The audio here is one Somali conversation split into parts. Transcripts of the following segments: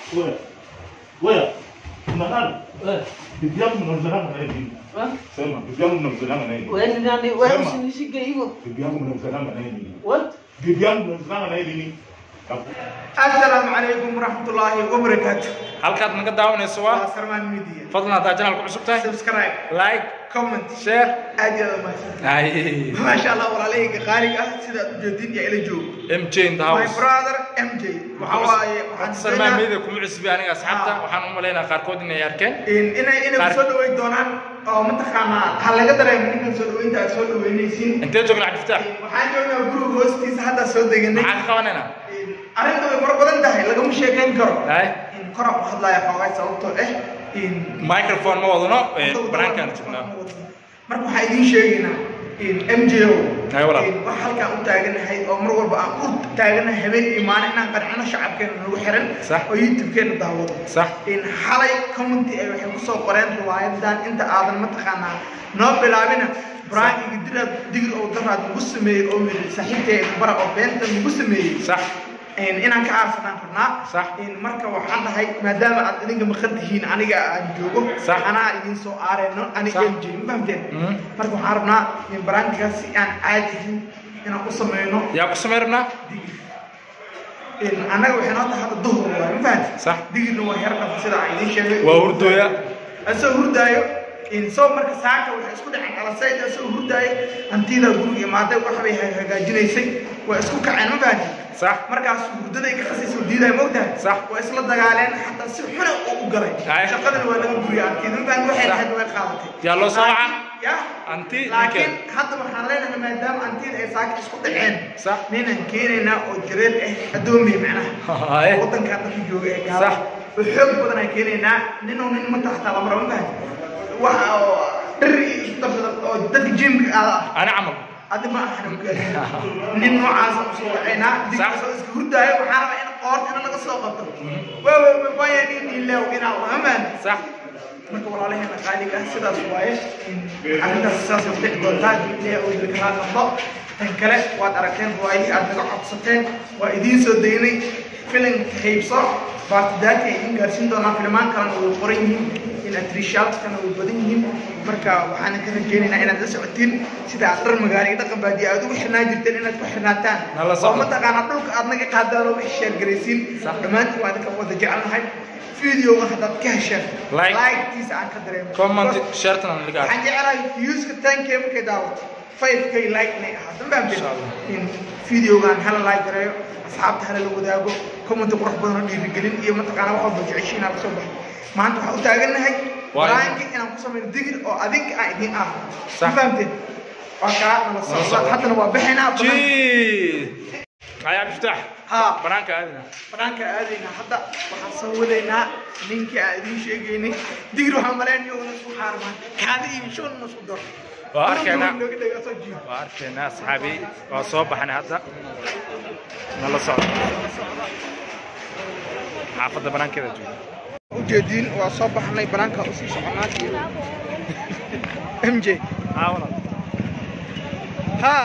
Wewe. Wewe. Una nani? Bibi yangu mnamzalanga naye nini? Sema, bibi yangu mnamzalanga naye nini? Wewe ni nani? Wewe Sema. usinishike hivyo. Bibi yangu mnamzalanga naye nini? What? Bibi yangu mnamzalanga naye nini? asalaamu calaykum waraxmatullaahi wabarakaatu halkaad naga daawanayso waa waa sarmaan media fadlan haddaa janalku cusub tahay subscribe like comment share aad iyo aad umahadsan ay maasha allah walaalahayga qaaliga ah sidaad u jeedin iyo ila joogo mj in the my house brother mj waxa waaye waxaan sarmaan filayaa media kuma cusbi aniga asxaabta Ah. waxaan u malaynaa qaarkood inay arkeen in- inay inay Qaar- kusoo dhaweyn doonaan oo mataqaanaa ha laga dareemo ninkan soo dhaweynta aad soo dhaweynaysiin intee joogna cabdiftaax waxaan joognaa guriga hoostiisa hadda soo deganay maxaan ka qabanaynaa arrinta way fara badan tahay lagama sheekayn karo ay in kora u hadlaya xoogaa sababtoo ah in microphone ma wadano banaankaan joognaa marka waxaa idiin sheegaynaa m j o Ay, walaal. wax halkaan u taaganahay oo mar walba aan u taaganahay habeen iyo maalin inaan qancino shacabkeena nagu xiran Sax. oo youtube-keena daawado sax in xalay commenty ay waxay kusoo qoreen riwaayadan inta aadan mataqaanaa noo bilaabina brankiga diraad digir oo daraad nagu sameeyey oo yiri saaxiibteeda bara oo beenta nagu sameeyey sax in- inaan ka aarsanaan rabnaa Sax. in marka waxaan dhahay maadaama aad idinka maqan tihiin aniga aan joogo Sax. anaa idin soo aareyno aniga Sax. mj ma fahamteen Mhm. marka waxaan rabnaa in baraantigaas si aan caadi ahin inaan u sameyno yaa ku samay rabnaa in annaga waxay noo tahay hadda duhur waay ma fahamteen Sax. digirna waa heer dhafa sida aan idiin sheegay waa hurdooya asoo hurdaayo in soo marka saaka waxay isku dhaceen alasayd asoo hurdaayo hantiida guriga imaaday waxbay hagaajinaysay waa isku kaceen ma fahamteen sax markaas hurdaday ka qasayso diiday moogtahay Sax. waa isla dagaaleen xataa si xuna oo u galay Ay. shaqadana waa laga guriya arkeed ma fahamteen waxay Sax. lahayd way qaadatay Yaa loo soo Laakiin- wacaa? ya Anti laakiin ninkeed. hadda waxaan leenahay maadaama antida ay saaka isku dhaceen Sax. ninaan keenaynaa oo jareer ah addoomiye macnaha Ay. wadanka dadka jooga ee Sax. gaala oo xoog badan aan keenaynaa nin oo nin manta xataa lama rabo ma fahamteen waxa oo dhar iyo isku darsada oo dadka jimka aada ah ani camal adi ma ahan nin noocaas u soo wacaynaa digasoo iska hurdaayo waxaa rabaa in qoorta in laga soo qabto waawaya nin ilew inaa amaan sax marka walaalaheena qaaliga ah sidaas waaye arrintaas sidaas ay dhici doontaa ilaa oo idinka raa qabo tan kale waad aragteen riwaayadii aad naga codsateen waa idiin soo daynay filimka haybso baartidaadka ay idiin gaarsiin doonaa filmaan kalena way qoran yihiin in atrishaalkana way badan yihiin marka waxaan ka rajeynaynaa inaad la socotiin sida aad dhar magaalo iyo dhaqan baadiya aad ugu xirnaan jirteen inaad ku xirnaataan Nala socdo. oo mataqaanaa dhulka aad naga qaadaan oo wixii sheergaraysiin Sax. dhammaantiin waa idinka wada jecelnahay videoga haddaad ka hesheen Like. like-tiisa aan ka dareemo comment shartan aan ligaa waxaan jecelahay viewska tankee markay daawato 5k like inay ahaato ma Insha fahamteen Allah. in videogan hala like gareeyo asxaabta hala la wadaago comment qurux badan oo dhiirigelin iyo mataqaana wax walba jeceshiin hala soo baxo maanta waxaan u taagannahay Waa baraanka inaan ku samayno digir oo adinka aan idin ah ma Sax. fahamteen waa kaa nala socdo. socda haddana waa bixinaa banaanka- jii ay cabdiftaax haa banaanka aadina banaanka aadaynaa hadda waxaan soo wadaynaa ninkii aan idiin sheegaynay digir waxaan malaynaya una isku xaarmaan kaadi iyo shoon una isku daro Waa arkaynaa. Nooga dhega soo jiido. waa arkaynaa asxaabi waa soo baxnay hadda nala socdo xaafadda banaankeeda jooga ujeediin waa soo baxnay banaanka usii soconaa m j haa walaal ha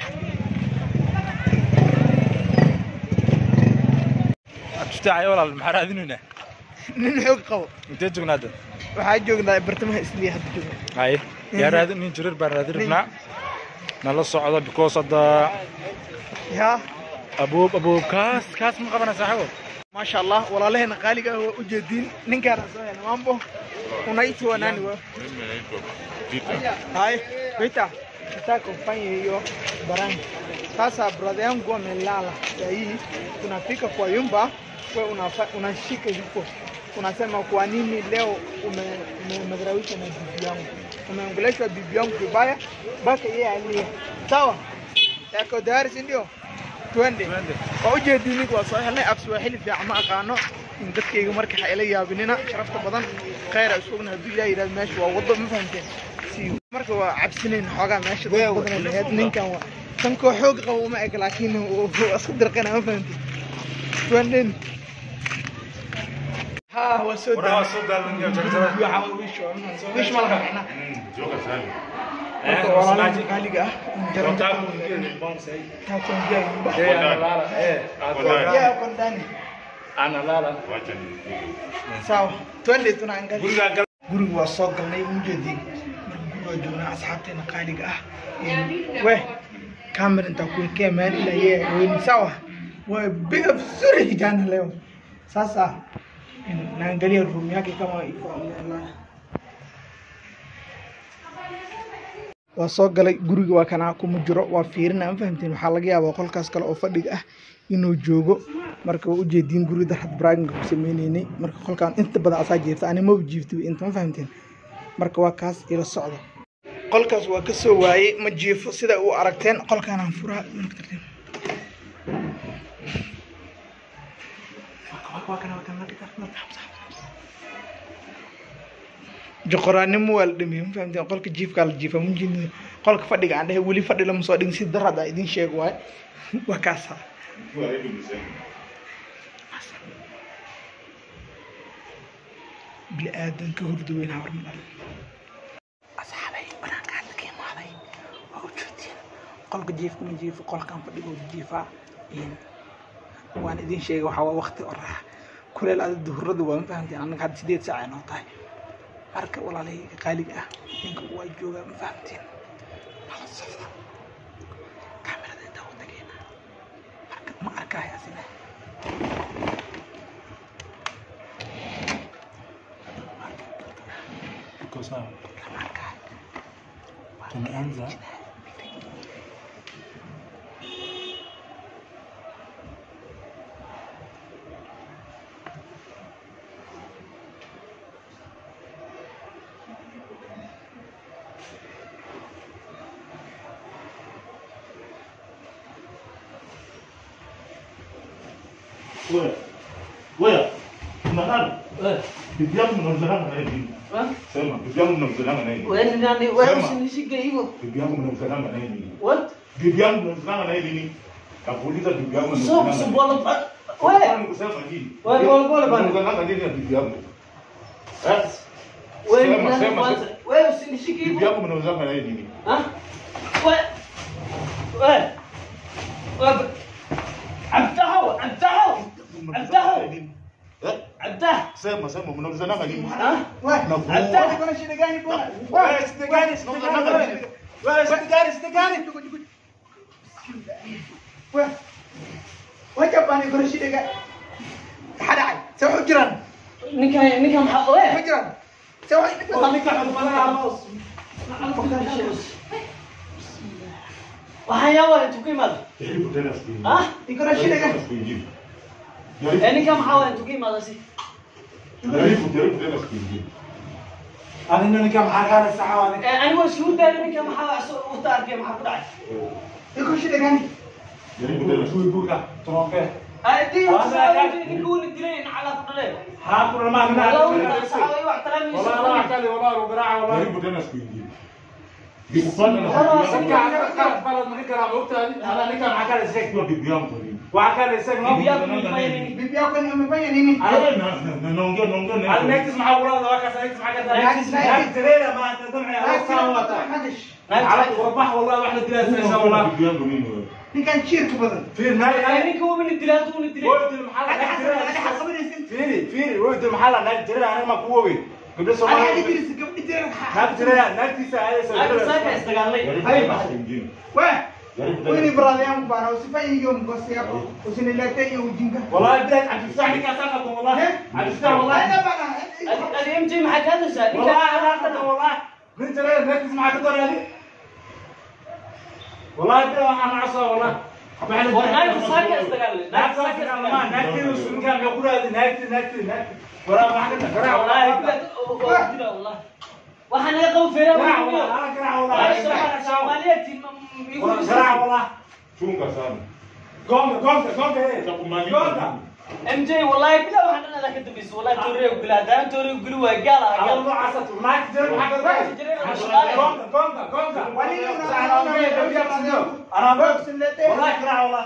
cabdiftaax ay walaal maxaa raadinaynaa nin xoog qabo intee joognaa hadda waxaa joognaa bartamaha isliya hadda joogna haye yaa raadin nin jirir baan raadin rabnaa nala socdo because hadda ya aboob aboob kaas kaas ma qabana saaxiibo maasha allah walaalaheena qaaliga ah waa ujeediin ninkaana soo hela mambo unaitwa nani wa hai wita nataka ufanye hiyo barani sasa brother yangu amelala sahii tunafika kwa yumba we unafa, unashika huko unasema kwa nini leo ume- umemdharawisha na bibi yangu umeongeleshwa bibi yangu vibaya mpaka yeye alie sawa yako tayari si ndio twende waa ujeedini waa soo helnay af swaaxili fiican ma aqaano in dadkayga marka ha ila yaabinina sharafta badan khayr isu ogna hadduu ilaah yidhahdo meesha waa wado ma fahamteen si marka waa cabsinayn xoogaa meesha dad badan laheyd ninkan waa kan koo xoog qabo uma eg laakiin waa isku dirqana ma fahamteen twenden ha waa soo daa wish ma laha macna marka walaalaha qaaliga ah taakon jaa yaa kondani analala Wacha nipige. sawa twende tunaangalia gurigaan gal guriga waa soo galnay mujeedin marka guriga waa joognaa asxaabteena qaaliga ah we kamera intaa kuwekea mahali ila yeye weni sawa wapiga vizuri kijana leo sasa naangalia room yake kama iko amelala waa soo galay guriga waa kanaa kuma jiro waa fiirina ma fahamteen waxaa laga yaabaa qolkaas kale oo fadhiga ah inuu joogo marka waa ujeediin gurida had braaginka ku sameyneynay marka qolkaan inta badan asaa jiifta ani maba jiiftaba inta ma fahamteen marka waa kaas ila socda qolkaas waa ka soo waayey ma jiifo sida u aragteen qolkaanaan furaa joqoraanimo waa la dhameeyey ma fahamteen qolka jiifkaa la jiifa mujin qolka fadhiga aan dhahay weli fadhi lama soo dhigin si darada idin sheeg waaye waa kaasa Kwa hebu niseme. bili aadanka hurda weyn hawar ma dhalin asxaabay banaanka hadda ka imaaday waa u joogtiin qolka jiifka ma jiifo qolkan fadhiga jiifaa waan idin sheegay waxaa waa waqti orax kuleel ada duhurada waa ma fahamteen annaga hadda sideed saac ay noo tahay marka walaalahayga qaaliga ah ninka waa joogaa ma fahamteen nala socda kaamirada intaa u tageena marka ma arkaayo asina iko sawa lama arkaayo tumeanza Wewe. Wewe. Una nani? Bibi yangu mnamzalana na yeye nini? Sema, bibi yangu mnamzalana na yeye nini? Wewe ni nani? Wewe Sema. usinishike hivyo. Bibi yangu mnamzalana na yeye nini? What? Bibi yangu mnamzalana na yeye nini? Kakuuliza bibi yangu So mnamzalana na so yeye bolo nini? ba. Wewe Wewe kusema nini? Wewe, pole, pole bana. Mnamzalana nini na bibi yangu? Eh? wewe ni Sema, nani sema, kwanza? sema. Wewe usinishike Bibi hivyo. yangu mnamzalana na yeye nini? Ha? Wewe. Wewe. Wewe. Abdahu, abdahu. Mnamzalana na yeye nini? Eh? Abdah. Sema, sema mnamzalana nini? Ha? Nakuua. Abdah. kuna shida gani bwana? Wewe, shida gani? Mnamzalana na nini? Wewe shida gani? Shida gani? Wewe. Wacha bani kuna shida gani? Hada. Soo hujran. Ninkan ninkan maxaa wewe? Hujran. Soo Waa ninkan xubnaha moos. Waxaan yaa waa intuu ka imaada. Jaribu tena siku nyingine. Ha? iko na shida gani? Siku nyingine. Eh ninkan maxaa waa intuu ka imaada si? Jaribu, jaribu tena siku nyingine. adina ninka maxaa kaana saxawaani Eh anigu isku dayay ninkan maxaa soo u taarkay maxaa ku dhacay? Iko shida gani? Jaribu tena siku tuwi buurka tunonkee Adi Waa saaway ninkuu ni dilay nacala ku dhalee. haa kulama Walaw mina saaway wax tala mi والله لا احكي والله لو قراعه والله Jaribu tena siku nyingine. Nikupata na Khalaas, bibi ninka yangu. aan ka qalad ma kala moogtaadi ana ninka maxaa kala sheeg Kwa bibi yangu nini? waxa kala sheeg ma Bibi yako mfanya nini? Bibi yako ni amefanya nini? Wewe na na- naongea naongea na al next maxaa wala waa ka next maxaa ka Next, next. next tireeda ma anta damci ala saawata Hadish. ala qurbax والله واحد دلها سنه والله bibi yangu nini wewe? Ninkan jiirka badan. في ناي Eh ناي ninkuu ni dilay tuu ni dilay. ولد المحل Hadi ناك xasab, hadi ترى xasabanaysin. فيري فيري ولد المحل ناك ترى انا ما كووي قبل Hadi hadi سوالف jirisa gabdhi jiran. ناك ترى ناك تسا هذا Aka saaka سوالف istagaalay. Jaribu Hay tena baxay. siku nyingine. Weh. Jaribu Wewe ni tena. brother yangu bana, usifanye hiyo mkosi yako. Usiniletee hiyo ujinga. والله بدك عم تفتح لي كاساتك والله عم تفتح والله Hadi bana. Adi MJ maxaa ka hadashaa? والله Ninkan علاقته والله من ترى ركز معك الدور هذه والله بدي انا عصا والله war naagta saaka istagaalay. ناك Naagta saaka ما istagaalay. ناك وشو كان يقول هذه ناك ناك ناك ولا ما حد كرع Wallahi والله bilad oo dila wallah. Waxaan ay qaw feeraa. كرع والله انا كرع والله Soomaaliyeed igu كرع والله Chunga sana. قوم قوم قوم ايه Nitakumaliza. قوم MJ wallahi bilad waxaan dhan ala ka dambeysay. Wallahi toorey bilad aan toorey guli waa gaal ah. على الله عصا ما تجرب حاجه قوم قوم قوم انا بس والله كرع والله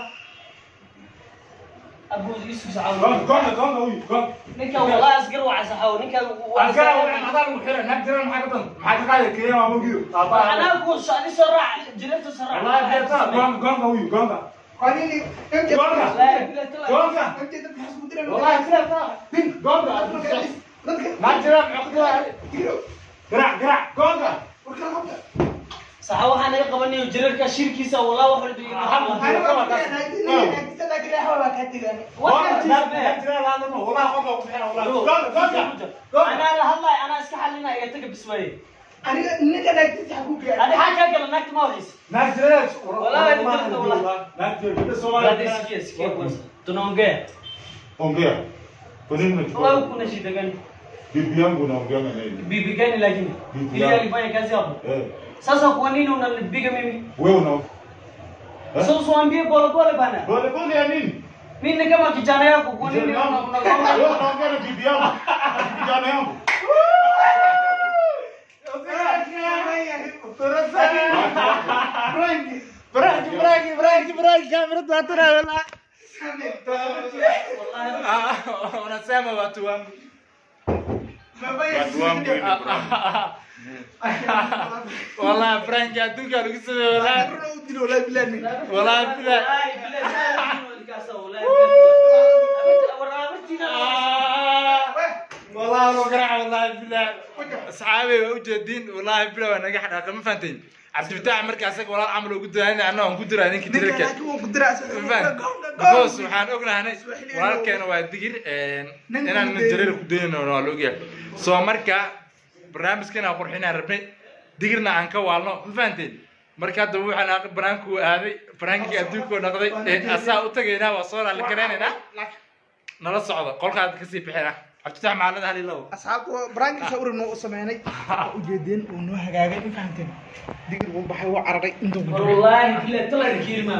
Abu Yusuf Sacaw. قوم قوم قوم قوم قوم Ninkan wallahi asgar waa saxaw. Ninkan أذكر ولا حضر وحيرة نقدر نحكي تن حكي قال كريم أبو جيو Anaa ku soo soo raac jireerta soo raac. والله بيتا قام قام قوي قام Kwa nini? MJ Gonga. Wallaahi bilahi tallahi. Gonga. MJ dadka maxaa isku diraan? Wallaahi bilahi tallahi. Gonga. Dadka- Naa jira maxaa Tiro. Garac garac gonga. Warkala qabta. saxa waxaa naga qabanayo jirarka shirkiisa walaa wax walba iyo Ah, maxaa Ani Kama waa kas- keenay, ini naagtiisa laakiin ilaahay waa kaa tegay. Gonga. Naa jira laadano. Walaa qofka ku fiican walaa. Gonga gonga. Gonga. anaa la hadlaay anaa iska xalinaya iga taga bismaaye Aniga ninka naagtiisa ha ku gaadhay. adi xaa kaa gala naagta ma waxaysa Naa jira. Walaa jirta walaa. Naa jira. Gabadha Baada Soomaaliya. sikia sikia kwanza tunaongea Ongea. Kwa nini unachukua? wewe kuna shida gani Bibi yangu naongea na yeye. bibi gani lakini Bibi ili yangu. alifanya kazi hapo Eh. sasa kwa nini unanipiga mimi Wewe una Eh? sasa usiwaambie pole pole bana Pole pole ya nini? mimi ni kama kijana yako kwa nini Kijana yangu. una- una- Wewe unaongea na bibi yangu. Na Kijana yangu. Frank, Frank, Frank, Frank, kamerada hatuna wala. Ah, Unasema watu wangu. Watu wangu hivi. Wala Frank adduunka lagu sameeyo wala. Wala bila. Wallahi, billahi, sana walikasa, wallahi, billahi. Waraabatina- والله لو قرع والله بالله اصحابي وجدين والله بالله وانا قاعد ما فهمتين عبد الفتاح مركز اسك والله عمل وقدر انا انا وقدر انا Ninka كتير laakiin wuu ku diraa. فاهم Gownda, بكوس gownda. waxaan ognahay walaalkeena waa digir Nin inaan ku dayno. jareer ku dayno waa la ogyahay soo marka barnaamijkan aan qurxinaan rabnay digirna aan ka waalno ma fahanteen marka hadda waxaan banaanku aaday banaankii adduunka noqday asaa u tagaynaa waa soo raali garaynaynaa nala socda qolkaad kasii bixina cabditax maalada halilow asxaabta waa baraankiisa urin noo sameynay ujeedeen uu noo hagaagay ma fahanteen digir wuu baxay wuu cararay intuu ku jiray Wallahi, billahi, tallahi kiilma.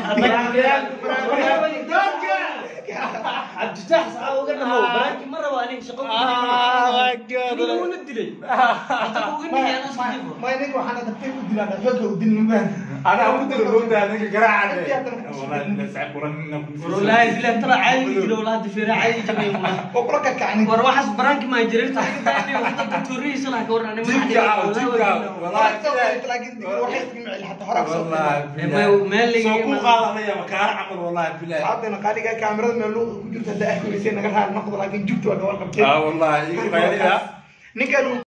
Cabditax saxa uga dhamow, baraanki ma rabo aniga shaqo ku dilay. Aniga wuuna dilay. Hata uga dhigay anaa isku difo. ma iniga waxaana dabtay u dilaan xooga u dilin ma انا اقول له لو ده انا قرعه والله والله سعب Wallahi, billahi, tallahi caadi dilo, wallahi, difeera caadi jabay, wallahi. oo kula kakacni war waxaas baraanki maa jirirta hadda tuurihiisa laha ka waran Jibka caaw, jibka caaw. laakiin digir waxay iska micil xataa hore kasoo والله meel سو laga كو قادنيا مكان عمل والله بالله asxaabteena qaaliga kaamirada meel luuqa ku jirta hadda ahkulisay naga raali noqdo laakiin jugta waa gabal qabteen اه والله يقول ninkan uu